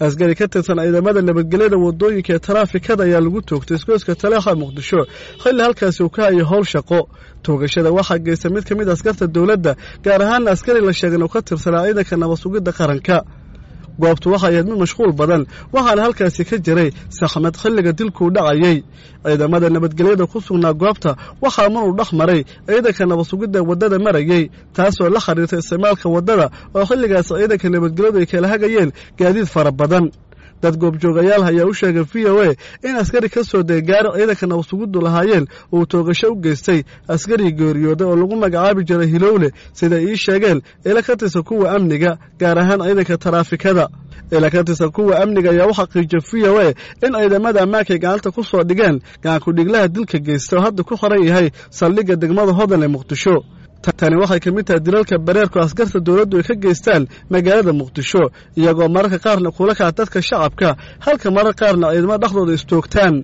askari ka tirsan ciidamada nabadgelyada wadooyinka ee taraafikada ayaa lagu toogtay isgoyska taleexa muqdisho xilli halkaasi uu ka hayo howl shaqo toogashada waxaa geysta mid ka mid askarta dowladda gaar ahaana askari la sheegay inuu ka tirsanaa ciidanka nabad sugidda qaranka goobtu waxay ahayd mid mashquul badan waxaana halkaasi ka jiray saxmad xilliga dilkuu dhacayey ciidamada nabadgelyada ku sugnaa goobta waxaa maruu dhex maray ciidanka nabad sugidda waddada marayey taasoo la xiriirta isticmaalka waddada oo xilligaas ciidanka nabadgelyadu ay kala hagayeen gaadiid fara badan dad goobjoogayaal ayaa u sheegay v o a in askari ka soo degay gaari ciidanka nabad sugiddu lahaayeen uu toogasho u geystay askarii geeriyooday oo lagu magacaabi jiray hilowle sida ii sheegeen ila ka tirsan kuwa amniga gaar ahaan ciidanka taraafikada ila ka tirsan kuwa amniga ayaa u xaqiijiyay v o a in ciidamada ammaankaay gacanta ku soo dhigeen gacankudhiglaha dilka geysta oo hadda ku qoran yahay saldhigga degmada hodan ee muqdisho tani waxay ka mid tahay dilalka bareerku askarta dowladdu ay ka geystaan magaalada muqdisho iyagoo mararka qaarna kula kaca dadka shacabka halka marar qaarna ciidamo dhexdooda istoogtaan